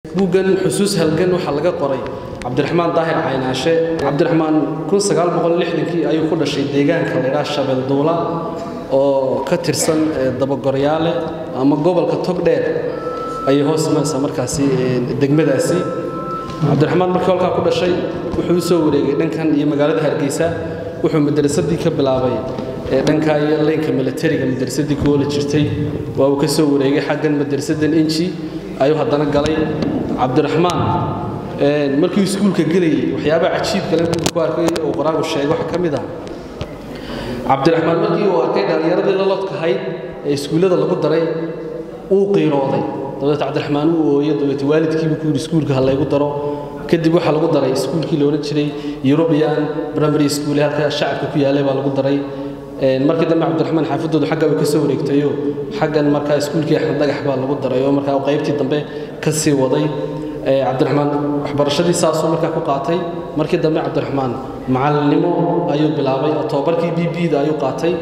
buuggan xusuus halgan waxaa laga qoray cabdiraxmaan daahir caynaashe cabdiraxmaan kii ayuu ku dhashay deegaanka laydhaha shabeelduula oo ka tirsan dabagoryaale ama gobolka togdheer ayay hoos imaanaysaa markaasi degmadaasi cabdiraxmaan markii halkaa ku dhashay wuxuu u soo wareegay dhankan iyo magaalada hargeysa wuxuu madarasadii ka bilaabay dhankaa iyo leynka milatariga madarasadii kuwoola jirtay waa uu ka soo wareegay xaggan madarasadan inji ayuu haddana galay cabdiraxmaan markii iskuulka gelayay waxyaabaha cajiibka le buuga ku arkay uu qoraagu sheegay waxaa ka mid ah cabdiraxmaan markii uu arkay dhallinyaradii la lodkahayd ee iskuullada lagu daray uu qiirooday dabeet cabdiraxmaan uu ooyey dabeet waalidkiibu ku yidhi iskuulka ha laygu daro kadib waxaa lagu daray iskuulkii la odhan jiray european primary school ee halka shacabka ku yaalay baa lagu daray markii dambe cabdiraxmaan xaafadoodu xagga way ka soo wareegtayo xaggan markaa iskuulkii axmed dhagax baa lagu daray oo markaa qaybtii dambe ka sii waday cabdiraxmaan waxbarashadii saasuu markaa ku qaatay markii dambe cabdiraxmaan macalinimo ayuu bilaabay oo tobabarkii b b da ayuu qaatay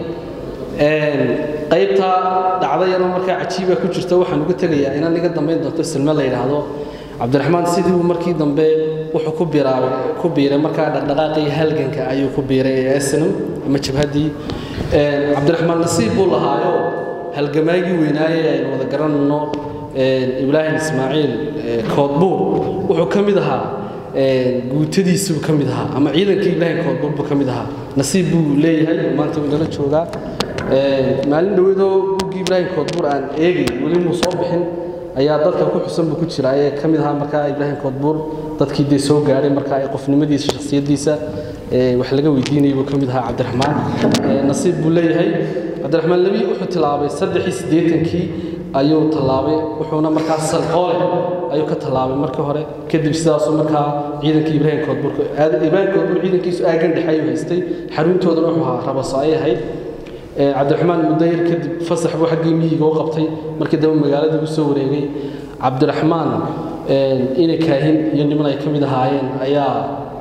qaybta dhacdayana markaa cajiiba ku jirta waxaan uga tegayaa inaan iga dambayn doonto silme la yidhaahdo cabdiraxmaan sidii uu markii dambe wuxuu ku biiraabay ku biiray markaa dhaqdhaqaaqii halganka ayuu ku biiray ee asnam ama jabhaddii cabdiraxmaan nasiib buu lahaayo halgamaagii weynaaye aynu wada garanayno ibraahim ismaaciil koodbuur wuxuu ka mid ahaa guutadiisuu ka mid ahaa ama ciidankii ibraahim koodbuur buu ka mid ahaa nasiib buu leeyahay maanta wuu inala joogaa maalin dhoweedoo buuggii ibraahim koodbuur aan eegay weli muu soo bixin ayaa dadka ku xusan buu ku jira ee ka mid ahaa markaa ibraahim koodbuur dadkii dee soo gaadhay markaa ee qofnimadiisa shakhsiyaddiisa wax laga weydiinayay buu ka mid ahaa cabdiraxmaan nasiib buu leeyahay cabdiraxmaan lebi wuxuu tilaabay saddexii siddeetankii ayuu tallaabay wuxuuna markaa salqoole ayuu ka tallaabay markii hore kadib sidaasuu markaa ciidankii ibraahim koodbuur ibraahim koodbuur ciidankiisu aagan dhexe ayuu haystay xaruntoodana wuxuu ahaa rabaso ayay ahayd cabdiraxmaan muddo yar kadib fasax buu xaggii miyiga u qabtay markii dambe magaaladii u soo wareegay cabdiraxmaan inay kaahin iyo niman ay ka mid ahaayeen ayaa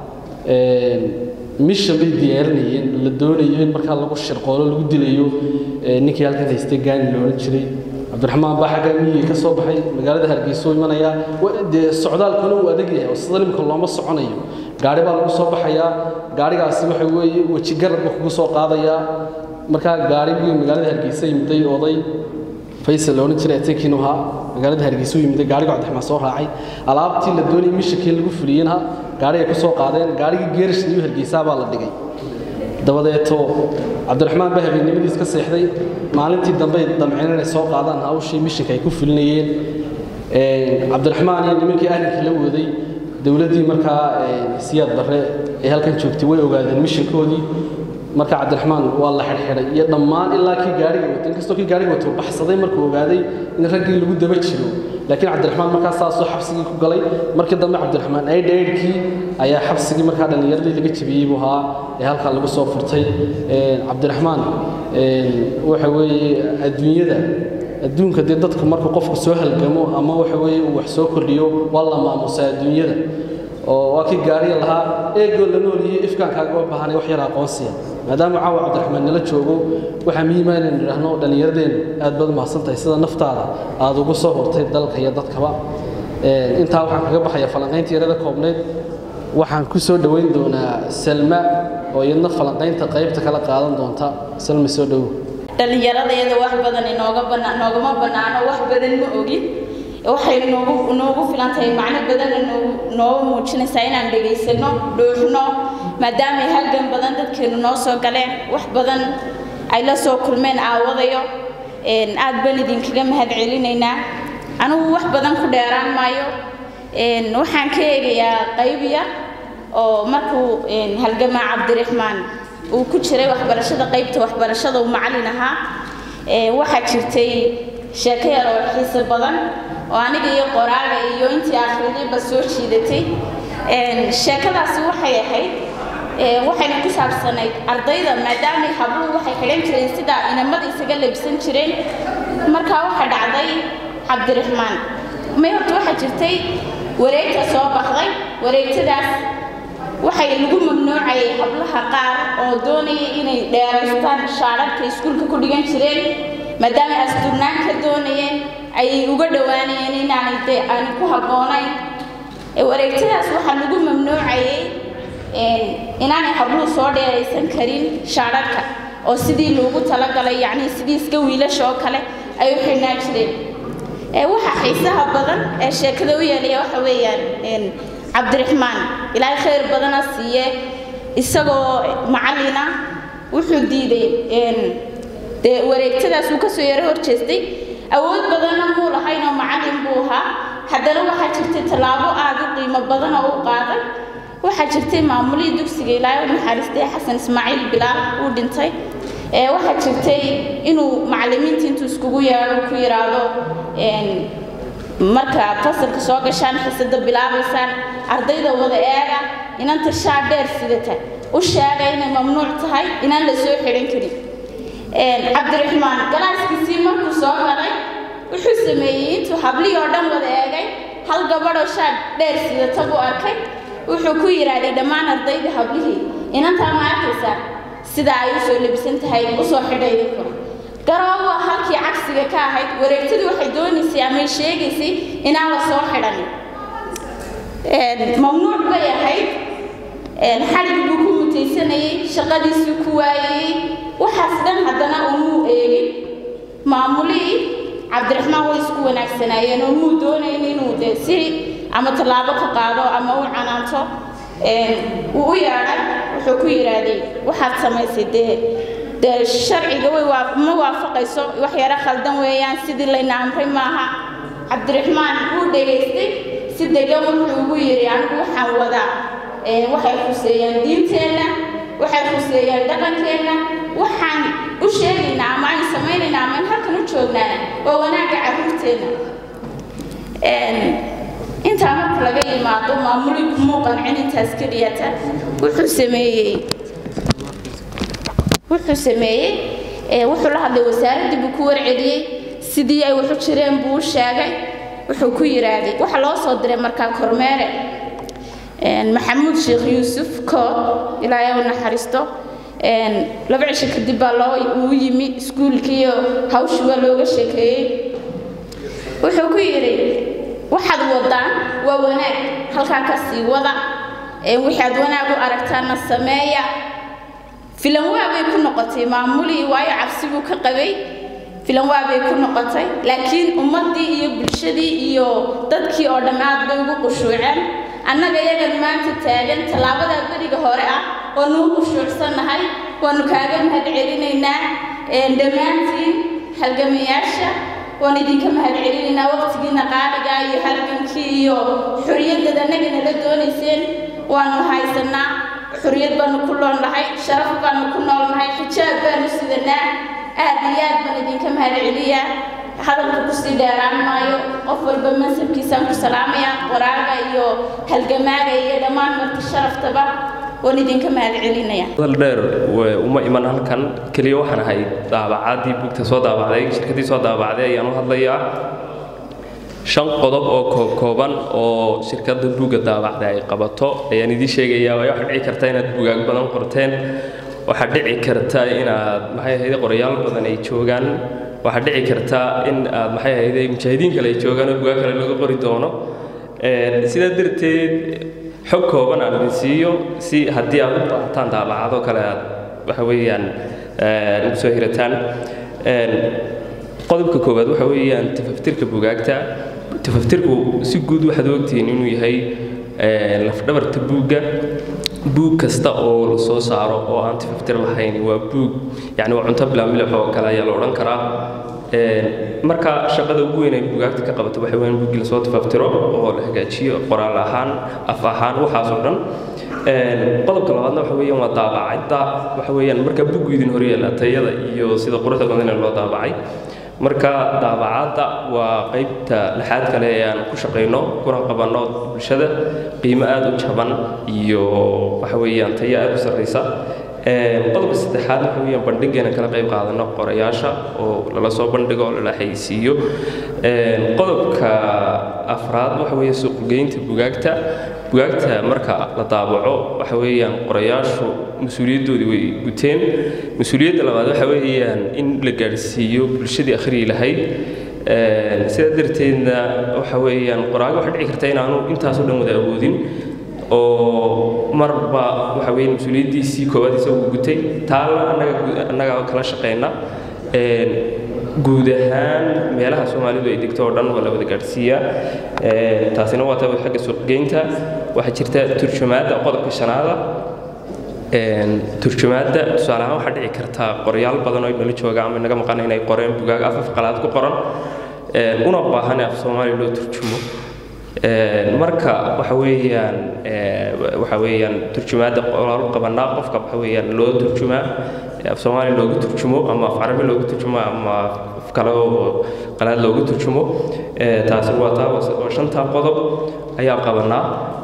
mishan bay diyaarinayeen la doonayo in markaa lagu shirqoolo lagu dilayo ninkii halkan haystay gaani la odhan jiray cabdiraxmaan baa xaggaa miyiga ka soo baxay magaalada hargeysa u imanaya dee socdaalkuna uu adag yahay oo sida nimka looma soconayo gaari baa lagu soo baxayaa gaarigaasi waxa weeye weji garab buu kugu soo qaadayaa markaa gaarigii magaalada hargeysa yimiday oday faysal la odhan jiray ateekiinu ahaa magaalada hargeysa u yimiday gaariga cabdiraxmaan soo raacay alaabtii la doonayay mishankii lagu fuliyeyna gaarigay ku soo qaadeen gaarigii geerish iyo hargeysaa baa la dhigay dabadeeto cabdiraxmaan baa habeennimadiis ka seexday maalintii dambe damceen inay soo qaadaan hawshii mishanka ay ku fulinayeen cabdiraxmaan iyo nimankii ahlinkii la waday dowladdii markaa siyaad barre ee halkan joogtay way ogaadeen mishankoodii marka cabdiraxmaan waa la xidhxidhay iyo dhammaan ilaa kii gaariga wato inkastoo kii gaariga wato baxsaday markuu ogaaday in raggii lagu daba jiro laakiin cabdiraxmaan markaa saasoo xabsigii ku galay markii dambe cabdiraxmaan aydh aydhkii ayaa xabsigii markaa dhallinyaradii laga jebiyey buu ahaa ee halkaa lagu soo furtay cabdiraxmaan waxa weeye adduunyada adduunka dee dadku markuu qofku soo halgamo ama waxa weeye uu wax soo kordhiyo waa la maamusaa adduunyada oo waa kii gaariga lahaa eegoo la nooliyo ifkaankaaga baahanay wax yar aqoonsiya maadaama caawa cabdiraxmaan nala joogo waxaa muhiima inaynu idhaahno dhallinyaradeennu aad baad umahadsan tahay sida naftaada aad ugu soo hortay dalka iyo dadkaba intaa waxaan kaga baxaya falanqaynta yarada koobneyd waxaan ku soo dhoweyn doonaa salma oo iyadna falanqaynta qaybta kala qaadan doonta salma soo dhowo dhallinyaradayada wax badan inooga bana noogama bannaano wax badan ma ogin waxay noogu noogu filan tahay macno badanna noogu nooga muujinaysaa inaan dhegaysano dhuuxno maadaamay halgan badan dadkeenu noo soo galeen wax badan ay la soo kulmeen aawadayo aad baan idinkaga mahad celinaynaa anigu wax badan ku dheeraan maayo waxaan ka eegayaa qayb yar oo markuu halgamaa cabdiraxmaan uu ku jiray waxbarashada qaybta waxbarashada uu macallin ahaa waxaa jirtay sheeko yar oo xiiso badan oo aniga iyo qoraaga iyo intii akhridayba soo jiidatay sheekadaasi waxay ahayd waxayna ku saabsanayd ardayda maadaamay habluhu waxay xidhan jireen sida inamada isaga labsan jireen markaa waxaa dhacday cabdiraxmaan may horta waxaa jirtay wareegta soo baxday wareegtadaas waxay lagu mamnuucayay hablaha qaar oo doonaya inay dheeraystaan shaadharka iskuulka ku dhigan jireen maadaama asturnaan ka doonayeen ayay uga dhowaanayeen inaanay dee aanay ku habboonayn wareegtadaas waxaa lagu mamnuucayay inaanay habluhu soo dheeraysan karin shaadharka oo sidii loogu talagalay yacnii sidii iska wiilasha oo kale ay u xidhnaan jireen waxa xiisaha badan ee sheekada u yeelaya waxa weeyaan cabdiraxmaan ilaahay khayr badana siiye isagoo macallina wuxuu diiday dee wareegtadaas uu kasoo yaro hor jeestay awood badanna muu lahayn oo macallin buu ahaa haddana waxaa jirtay tallaabo aada u qiimo badana u qaaday waxaa jirtay maamulihii dugsiga ilaahay u naxariistay xasan ismaaciil bilaal uu dhintay waxaa jirtay inuu macallimiinta intuu iskugu yeedho ku yidhaahdo marka fasalka soo gashaan xisada bilaabaysaan ardayda wada eega inanta shaa dheer sidata u sheega inay mamnuuc tahay inaan la soo xidhan karin cabdiraxmaan galaaskiisii markuu soo galay wuxuu sameeyey intuu hablihii oo dhan wada eegay hal gabadhoo shaa dheer sidata buu arkay wuxuu ku yidhaahday dhammaan ardayda hablihii inantaa ma arkaysaa sida ay u soo labisan tahay usoo xidha idinkuna garoowa halkii cagsiga ka ahayd wareegtadu waxay doonaysay amay sheegaysay inaan la soo xidhanin mamnuuc bay ahayd xadhig buu ku mutaysanayay shaqadiisuu ku waayayey waxaas dhan haddana umuu eegin maamulihii cabdiraxmaan way isku wanaagsanaayeen oo muu doonayn inuu dee si ama tallaabo ka qaado ama u canaanto wuu u yeedhay wuxuu ku yidhaahday waxaad samaysay dee dee sharciga way ma waafaqayso wax yaro khaldan weeyaan sidii layna amray maaha cabdiraxmaan wuu dhegaystay si degan wuxuu ugu yidhi anigu waxaan wadaa waxay khuseeyaan diinteenna waxay khuseeyaan dhaqankeenna waxaan u sheegaynaa ama aynu samaynaynaa ama aynu halkan u joognaa waa wanaagga carruurteenna intaa marka laga yimaado maamuli kumuu qancin intaas keliyata wuxuu sameeyey wuxuu sameeyey wuxuu la hadlay wasaaraddii buu ku warceliyey sidii ay waxu jireen buu u sheegay wuxuu ku yidhaahday waxaa loo soo diray markaa kormeere maxamuud sheekh yuusuf kood ilaahay u naxariisto laba cisho kadib baa loo uu yimi iskuulkiiyo hawshi waa looga sheekeeyey wuxuu ku yidhi waxaad wadaan waa wanaag halkaa ka sii wada wixii aad wanaag u aragtaana sameeya filan waa bay ku noqotay maamulii waayo cabsi buu ka qabay filan waa bay ku noqotay laakiin ummaddii iyo bulshadii iyo dadkii oo dhan aad bay ugu qushuuceen annaga iyagan maanta taagan tallaabadaa beriga hore ah waanu u qushuucsannahay waanu kaaga mahad celinaynaa dhammaantiin halgamayaasha waan idinka mahad celinaynaa waqtigiina qaaliga iyo halgankii iyo xoriyadad annagana la doonayseen waanu haysanaa xoriyad baanu ku noolnahay sharaf baanu ku noolnahay xijaab baanu sidanaa aad iyo aad baan idinka mahad celiyaa hadalka kusii dheeraan maayo qof walba mansabkiisaan ku salaamaya qoraaga iyo halgamaaga iyo dhammaan marti sharaftaba waan idinka mahad celinaya hadal dheer uma iman halkan keliya waxaan ahay daabacaadii buugta soo daabacday shirkaddii soo daabacday ayaan u hadlayaa shan qodob oo koobkooban oo shirkadda buugga daabacda ay qabato ayaan idiin sheegayaa waayo waxaa dhici karta inaad buugaag badan qorteen waxaa dhici karta inaad maxay ahayd qorayaal badan ay joogaan waxaa dhici karta in aad maxay ahayd mujaahidiin kale ay joogaan oo buugaag kale laga qori doono sidaa darteed xog kooban aan idin siiyo si haddii aad u baahataan daabacado kale aad waxa weeyaan ugu soo hirataan qodobka koowaad waxa weeyaan tafaftirka buugaagta tafaftirku si guud waxaad ogtihiin inuu yahay lafdhabarta buugga buug kasta oo la soo saaro oo aan tafaftir lahayn waa buug yani waa cunto bilaa milix oo kale ayaa la odhan karaa marka shaqada ugu weyn ay buugaagta ka qabato waxa weeyaan buuggii lasoo tafaftiro oo la hagaajiyo qoraal ahaan af ahaan waxaas oo dhan qodobka labaadna waxa weeyaan waa daabacadda waxa weeyaan marka buuggu idin horyeela tayada iyo sida quruxda badan ee loo daabacay marka daabacadda waa qaybta lixaad kale ee aan ku shaqayno kuna qabanno bulshada qiimo aada u jaban iyo waxa weeyaan tayo aada u sarraysa qodobka saddexaad waxa weeyaan bandhigeena kala qayb qaadano qorayaasha oo lala soo bandhigo oo lala xayisiiyo qodobka afraad waxa weeye suuqgeynta bugaagta bugaagta marka la daabaco waxa weeyaan qorayaashu mas-uuliyaddoodii way guteen mas-uuliyadda labaad waxa weeyaan in la gaadhsiiyo bulshadii akhriyi lahayd sidaa darteedna waxa weeyaan qoraaga waxaa dhici karta inaanu intaasoo dhan wada awoodin oo marba waxa weeye mas-uuliyaddiisii koowaad isagu gutay taana annaga annaga kala shaqeyna guud ahaan meelaha soomaalidu ay degto oo dhan waa la wada gaadhsiiyaa taasina waa taa xagga suuqgeynta waxaa jirta turjumaadda qodobka shanaada turjumaadda tusaale ahaan waxaa dhici karta qoryaal badan oo nala jooga ama naga maqan inay qoreen bugaag afaf qalaad ku qoran una baahan af soomaali loo turjumo marka waxa weeyaan waxa weeyaan turjumaadda qoraal qabanaa qofka waxa weeyaan loo turjumaa af soomaali loogu turjumo ama af carabi loogu turjumo ama af kale oo qalaad loogu turjumo taasi waa taa oo shantaa qodob ayaa qabanaa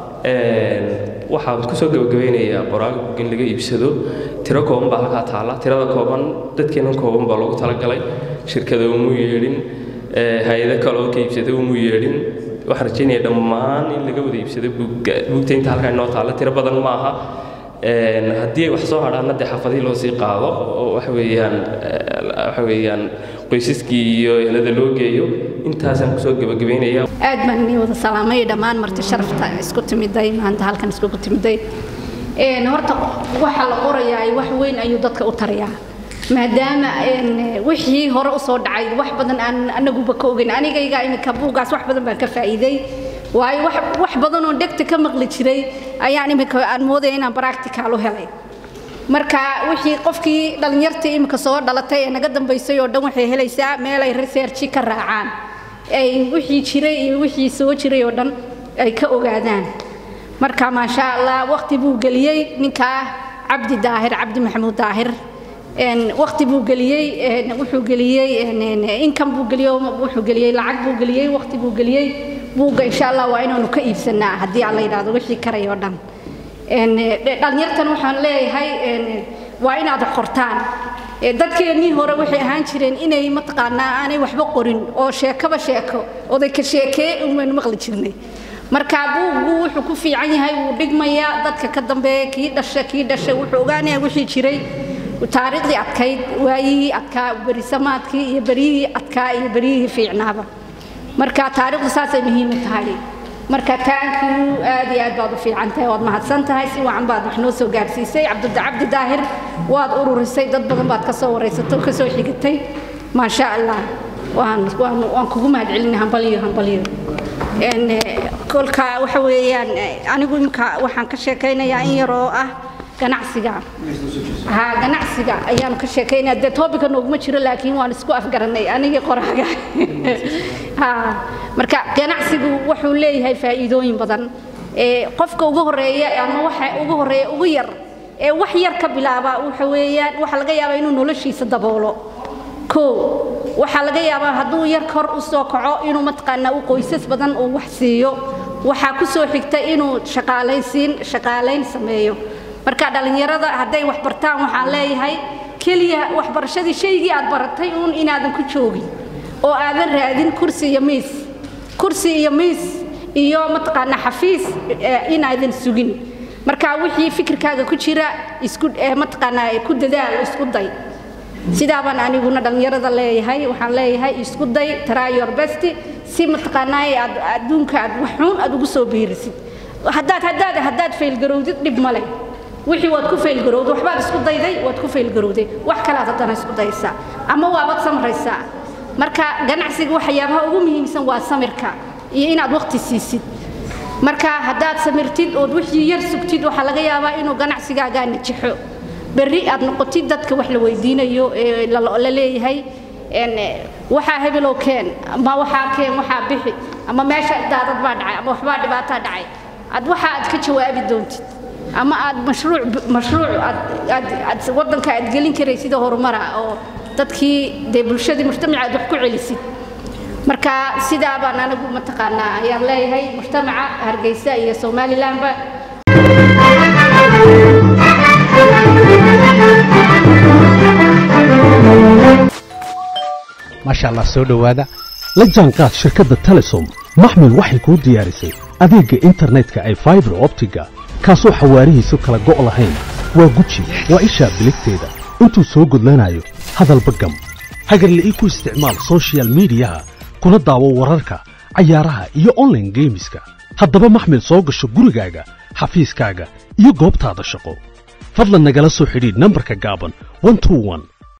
waxaan kusoo gabagabeynayaa qoraaga bug in laga iibsado tiro kooban baa halkaa taalla tirada kooban dadkeenan kooban baa loogu talagalay shirkada umu yeedhin hay-ado kale oo ka iibsada umu yeedhin waxaan rajeynaya dhammaan in laga wada iibsado buugga buugta inta halkaa inoo taalla tiro badan ma aha haddii ay wax soo hadhaana dee xafadihii loo sii qaado oo waxa weeyaan waxa weeyaan qoysaskii iyo ehelada loo geeyo intaasaan kusoo gabagabeynaya aad baan inii wada salaamay dhammaan marti sharafta isku timiday maanta halkan iskugu timiday horta waxa la qorayaa wax weyn ayuu dadka u tarayaa maadaama wixii hore usoo dhacay wax badan aan anaguba ka ogeyn anigayga iminka buugaas wax badan baan ka faa'iiday waayo wax badan oo dhegta ka maqli jiray ayaan iminka aan moodaya inaan practical u helay marka wixii qofkii dhallinyartii iminka soo dhalatay ee naga dambaysay oo dhan waxay helaysaa meel ay researchi ka raacaan ay wixii jiray iyo wixii soo jiray oo dhan ay ka ogaadaan marka maasha allah waqti buu geliyey ninkaa cabdi daahir cabdi maxamuud daahir waqti buu geliyey wuxuu geliyey income buu geliyey wuxuu geliyey lacag buu geliyey waqti buu geliyey buugga insha allah waa inaanu ka iibsanaa haddii aan la yidhaahdo wixii karay oo dhan dhallinyartan waxaan leeyahay waa inaad qortaan dadkeennii hore waxay ahaan jireen inay mataqaanaa aanay waxba qorin oo sheekaba sheeko oday ka sheekee umaynu maqli jirnay marka buuggu wuxuu ku fiican yahay wuu dhigmayaa dadka ka dambeeya kii dhasha kii dhashay wuxuu ogaanayaa wixii jiray taariikhdii adkayd waayihii adkaa berisamaadkii iyo beryihii adkaa iyo beryihii fiicnaaba marka taariikhdu saasay muhiim u tahay marka taankiu aad iyo aad baad u fiican tahay waad mahadsan tahay si wacan baad wax noo soo gaadhsiisay cabdi daahir waad ururisay dad badan baad ka soo waraysato ka soo xigatay maasha allah waan waan waan kugu mahadcelinay hambalyo hambalyo kolka waxa weeyaan anigu imka waxaan ka sheekaynayaa in yaroo ah ganacsiga ha ganacsiga ayaanu ka sheekaynaya dee toobika nooguma jiro laakiin waan isku afgaranay anigii qoraaga ha marka ganacsigu wuxuu leeyahay faa'iidooyin badan qofka ugu horeeya ama waxa ugu horeeya ugu yar ee wax yar ka bilaaba waxa weeyaan waxa laga yaabaa inuu noloshiisa daboolo koo waxaa laga yaabaa hadduu yar kor u soo kaco inuu mataqaanaa u qoysas badan uu wax siiyo waxaa ku soo xigta inuu shaqaalaysiin shaqaalayn sameeyo marka dhallinyarada hadday wax bartaan waxaan leeyahay keliya waxbarashadii shaygii aad baratay uun inaadan ku joogin oo aadan raadin kursi iyo miis kursi iyo miis iyo mataqaanaa xafiis inaadan sugin marka wixii fikirkaaga ku jira isku mataqaanaa ku dadaal isku day sidaabaan aniguna dhallinyarada leeyahay waxaan leeyahay isku day try your best si mataqaanaa aad adduunka aad waxuun aad ugu soo biirisid haddaad haddaad haddaad faylgarowdid dhib ma leh wixii waad ku faylgarowday waxbaad isku dayday waad ku faylgarowday wax kalaad haddana isku daysaa ama waabaad samraysaa marka ganacsiga waxyaabaha ugu muhiimsan waa samirka iyo inaad waqti siisid marka haddaad samirtid ood wixii yar sugtid waxaa laga yaabaa inuu ganacsigaagaa najixo berri aad noqotid dadka wax la weydiinayo ee la leeyahay waxaa hebelow keen ama waxaa keen waxaa bixi ama meesha daadad baa dhacay ama waxbaa dhibaataa dhacay ad waxa aad ka jawaabi doontid ama aad mashruuc mashruuc aad aad aad waddanka aad gelin karay sida horumara oo dadkii dee bulshadii mujtamaca aad wax ku celisid marka sidaa baan anigu mataqaanaa ayaan leeyahay mujtamaca hargeysa iyo somalilandba maasha allah soo dhowaada la jaanqaad shirkadda telesom maxmil waxay kuu diyaarisay adeegga internetka ay faibar optiga kaasoo xawaarihiisu kala go' lahayn waa guji waa ishaa biligteeda intuu soo gudlanayo hadalba gam hagarla'ii ku isticmaal soshiyal miidiyaha kuna daawo wararka cayaaraha iyo online geemiska haddaba maxmil soo gasho gurigaaga xafiiskaaga iyo goobtaada shaqo fadlan nagala soo xidhiidh nambarka gaaban 121